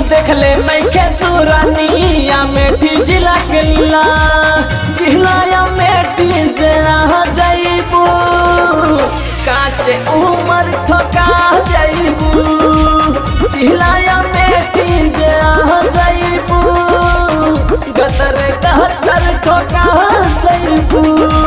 देख ले नैखे तू रानिया मेठी जिला के लीला जिलाया मेठी जे आ जाइबू काचे उमर ठोका जाइबू जिलाया मेठी जे आ जाइबू गतर कहतर ठोका जाइबू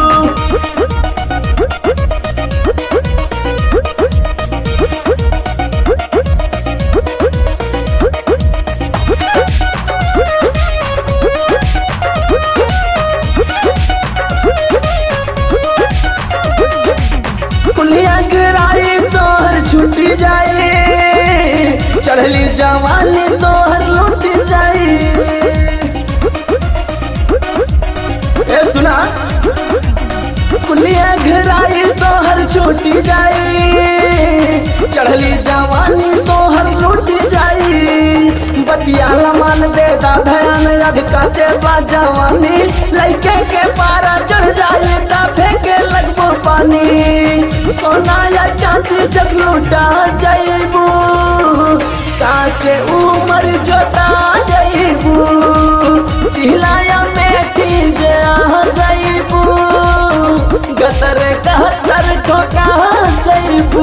कुलिया गिराई तोहर छूटी जाए चढ़ली जवानी तोहर लूट जाई ए सुना कुलिया घराई तोहर छूटी जाई चढ़ली जवानी तोहर लूट जाई बतियाला मान दे दाधयान अभी काचे बा जवानी लइके के पारा चढ़ जाई ता फेंके लगबो पानी सोना या चांदी जस लूटा जाइबू काचे उमर जोता जाइबू चिल्लाया मेठी जे आ जाइबू गतर कहतर ठोका जाइबू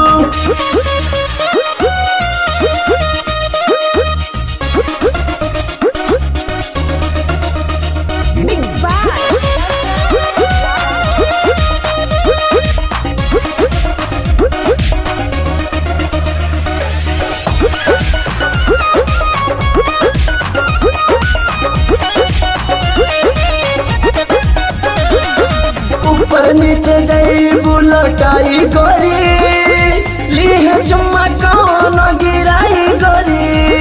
Mixed by ऊपर नीचे जाइबू लौटाई गोरी लीह चुम्मा कौन गिराई गोरी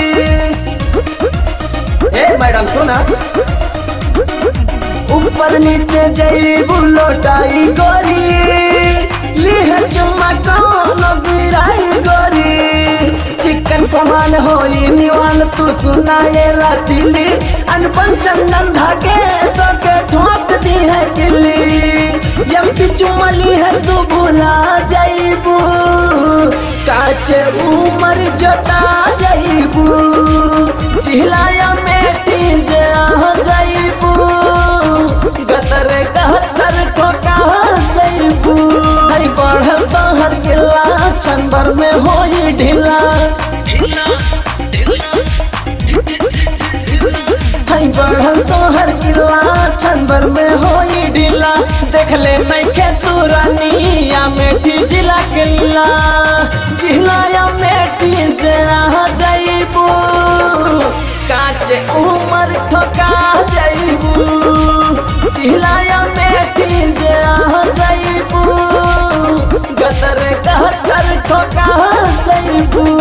ए मैडम सुना ऊपर नीचे जाइबू लौटाई गोरी लीह चुम्मा कौन गिराई गोरी चिकन समान होई निवान तू सुना ये रसीली अनपन चंदन धागे तो के ठोक दी है किल्ली यम चुमली है तू भुला जाइबू काचे उमर जोता जाइबू चिल्लाया मेटी जे आ जाइबू गतर कहतर ठोका जाइबू हई बढ़ल तहर किला चंबर में होई ढीला हई बढ़ल तोहर किला चंबर में होई ढीला देख ले नैखे तू रानिया मेठी जिला के लीला जिलाया मेठी जे आ जाइबू काचे उमर ठोका जाइबू चिल्लाया मेठी जे आ जाइबू गतर कहतर ठोका जाइबू